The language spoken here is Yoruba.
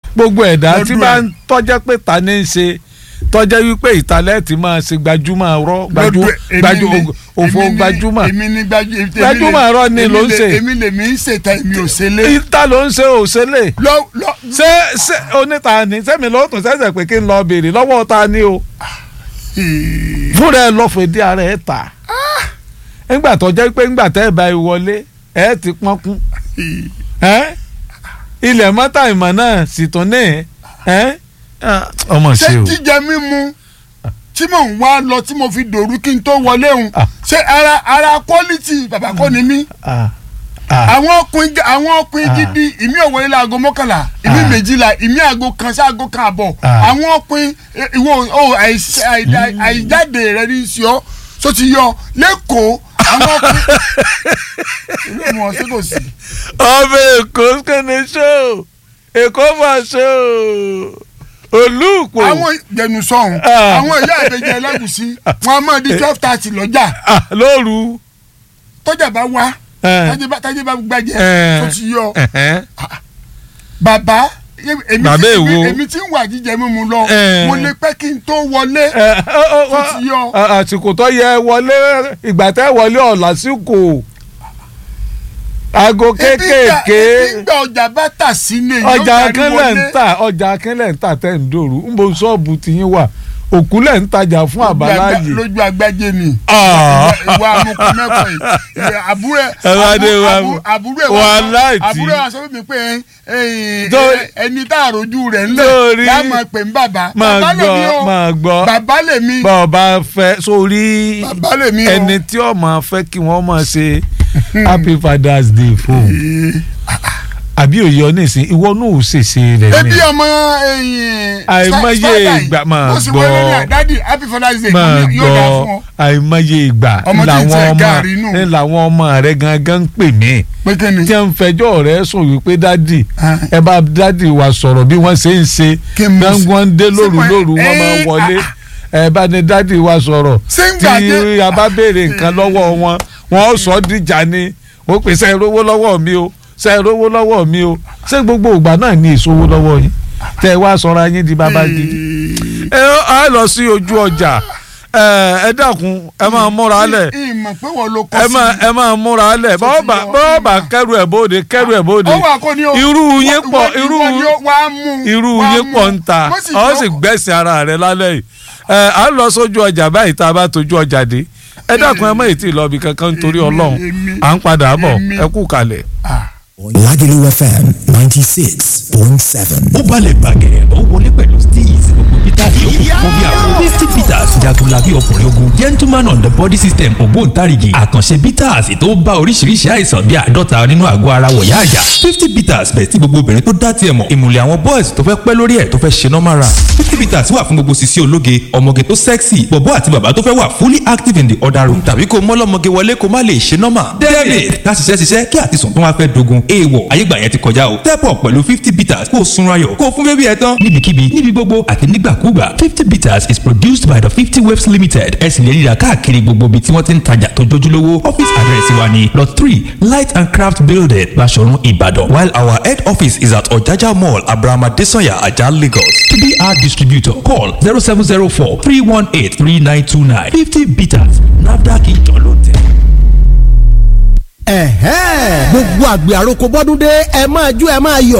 gbogbo ẹ̀dá tí Lọ́dún bá ẹ̀. ń tọ́jẹ́ pé ta ní í ṣe tọ́jẹ́ wípé ìtàlẹ́ẹ̀tì máa ṣe gbajúmọ̀ rọ́ gbajú Lọ́dún- èmi gbajú ni- òfò èmi ni- gbajúmọ̀ èmi ni gbajú èmi lè- Gbajúmọ̀ irọ́ ni èmi ló ń lè- ṣe. èmi lè mi ń ṣètà èmi ò ṣe lé. ìta ló ń ṣe òṣèlè lọ lọ. ṣé ṣé oníta ni sẹ́mi ló tún ṣẹ̀ṣẹ̀ pé kí n lọ béèrè lọ́wọ́ ta ni o fúnra ẹ lọ fèdí ara ẹ ta nígbà tó jẹ́ pé nígbà tẹ́ ẹ bá ẹ wọlé ẹ ti pọ́nkún ẹ ilẹ̀ mọ́tà ìmọ̀ náà sì tún ní ẹ ọmọ ṣé ṣe o jíjẹ mímu tí mò ń wá lọ tí mo fi dòru kí n tó wọlé òun Ah. ṣé ara ara quality bàbá kọ́ ni mí Ah, ah, àwọn ọkùnrin àwọn ọkùnrin Ah. gidi ìmí ò wọlé láago mọ́kànlá ìmí Ah. méjìlá ìmí aago kan sí aago kan àbọ̀ Ah. àwọn ọkùnrin eh, ìwọ o àìsí- àìdá- àìjáde rẹ ní sí ọ tó ti yọ lẹ́kọ̀ọ́ àwọn ọkùnrin ìlú ìmọ̀ ṣé kò sí. ọmọ èkó kéde ṣó èkó mà ṣó olùpò àwọn jẹnusọ̀hún Ah. àwọn ìyá àbẹ̀jẹ̀ ẹlẹ́gùsí wọn a máa di twelve thirty lọ́jà Ah, lóru tọ́jà bá wá Eh. tájé bá- tájé bá gbàjẹ́ Eh. tó ti yọ Ẹ̀hẹ́n. bàbá èmi Bàbá tí- èwo? èmi tí ń wà jíjẹ mímu lọ Eh. mo lè pẹ́ kí n tó wọlé Ẹ, ọ, ọ, tó ti yọ. ọ, àsìkò tó yẹ wọlé ìgbà tẹ́ wọlé ọ̀làsìkò aago Ebi gbà- kéékèèké ebi gbà ọjà bá tà sí ní èyí ó ọjà darí akínlẹ̀ ń wọlé. tà ọjà akínlẹ̀ ń tà tẹ́ ń dòrú ń bo ṣọ́ọ̀bù tiyín wà òkúlẹ̀ ń tajà fún àbáláyé. lójú agbájé ni Ah. ìwà amukú mẹ́fọ̀ yìí àbúrò ẹ̀ Ẹ wá dé wa- àbú- àbúrò ẹ̀ wà wá láì tí. àbúrò ẹ̀ wá sọ fún mi pé eh, Tó- eh, ẹni tá àròjù rẹ̀ Lórí- ńlẹ̀ yá máa pè ń bàbá máa bàbá lèmi gbọ́ o máa gbọ́ bàbá lèmi bá ọ bá fẹ́ sórí bàbá lèmi o. ẹni tí ó máa fẹ́ kí wọ́n máa ṣe happy father's day fún àbí òye ọ nísìn ìwọ náà ò ṣèṣe rẹ ebi ní ọmọ ẹyin Àìmọye spider yìí, ìgbà máa ó sì gbọ́. wọlé ní àdádì happy father's day máa yóò dà gbọ́ fún ọ àìmọye ìgbà Ọmọ tí ń làwọn tẹ ọmọ gààrí nù. ní làwọn ọmọ rẹ gangan ń pè mí pé kí ni tí wọ́n ń fẹjọ́ rẹ sùn wípé dádì Ah. ẹ bá dádì wa sọ̀rọ̀ bí wọ́n ṣe ń ṣe Kí n mọ̀ sí- gbọ́n ń dé lóru Ṣé mo- lóru wọ́n máa Eh, wọlé ah, ẹ bá ní dádì wa sọ̀rọ̀ Ṣé ń tí gbàgbé- a bá béèrè nǹkan lọ́wọ́ wọn wọ́n ó sọ ọ́ dìjà ni ó pè sẹ́ rówó lọ́wọ́ mi o sẹ́ rówó lọ́wọ́ mi o ṣé gbogbo ìgbà náà ní ìṣòwò lọ́wọ́ yín tẹ́ ẹ wá sọ̀rọ̀ ayé di bàbá gidi ẹ á lọ sí ojú ọjà ẹ ẹ dákun ẹ máa múra lẹ̀ ìmọ̀ pé wọ́n ló kọ́ ẹ sí máa ẹ máa múra lẹ̀ Tó ti bọ́ọ̀bà yọ, bọ́ọ̀bà ìmọ̀. kẹrù ẹ̀ bóde kẹrù ẹ̀ bóde ó wà kó ní o irú yín Ìwọ- pọ̀ ìwọ- irú ìwọ ni ó wá mú irú wá yín mú. pọ̀ ń ta Mo sì ọ jọ- sì gbẹ̀sìn ara rẹ̀ lálẹ́ yìí ẹ à ń lọ sójú ọjà báyìí tá a bá tójú ọjà dé ẹ dákun ẹ má ètí ìlọbi kankan nítorí Èmi, Ọlọ́run èmi, à ń padà bọ̀ èmi. ẹ kú kalẹ̀. Lagelu FM ninety six point seven. ó balẹ̀ bàgẹ́ ó wọlé pẹ̀lú steez gbogbo peter yòókù fún bí àwọn fifty peters jagunlabi ọkùnrin ogun gentleman on the body system ògbóǹtarìgì àkànṣe peters tó bá oríṣiríṣi àìsàn bí àádọ́ta nínú àgọ́ ara wọ̀yá àjà fifty peters bẹ̀ tí gbogbo obìnrin tó dá tiẹ̀ mọ̀ ìmùlẹ̀ àwọn boys tó fẹ́ pẹ́ lórí ẹ̀ tó fẹ́ ṣe normal run fifty peters wà fún gbogbo sisi ológe ọmọge tó sexy bọ̀bọ́ àti bàbá tó fẹ́ wà fully active in the other room tàbí kó mọ́lọ́mọge wọlé kó má lè ṣe normal david ká ṣiṣẹ́ ṣiṣẹ́ kí àtisùn tó wá fẹ́ dogun èèwọ̀ ayégbà yẹn ti kọjá o step up pẹ̀lú fifty bitters kó o sunra yọ̀ kó o fún bébí ẹ tán níbikíbi níbi gbogbo àti nígbàkúgbà fifty bitters is produced by the fifty waves limited ẹ sì lè ríra káàkiri gbogbo ibi tí wọ́n ti ń tajà tó jójúlówó office address wa ni lot three light and craft building Baṣọ̀run Ìbàdàn while our head office is at Ọ̀jájá mall Abraham Adesanya Ajah Lagos to be our distributor call zero seven zero four three one eight three nine two nine fifty bitters NAFDAC ìjọ ló tẹ̀. ẹ̀hẹ́n gbogbo àgbẹ̀ àròkọ bọ́dún dé ẹ máa jó ẹ máa yọ̀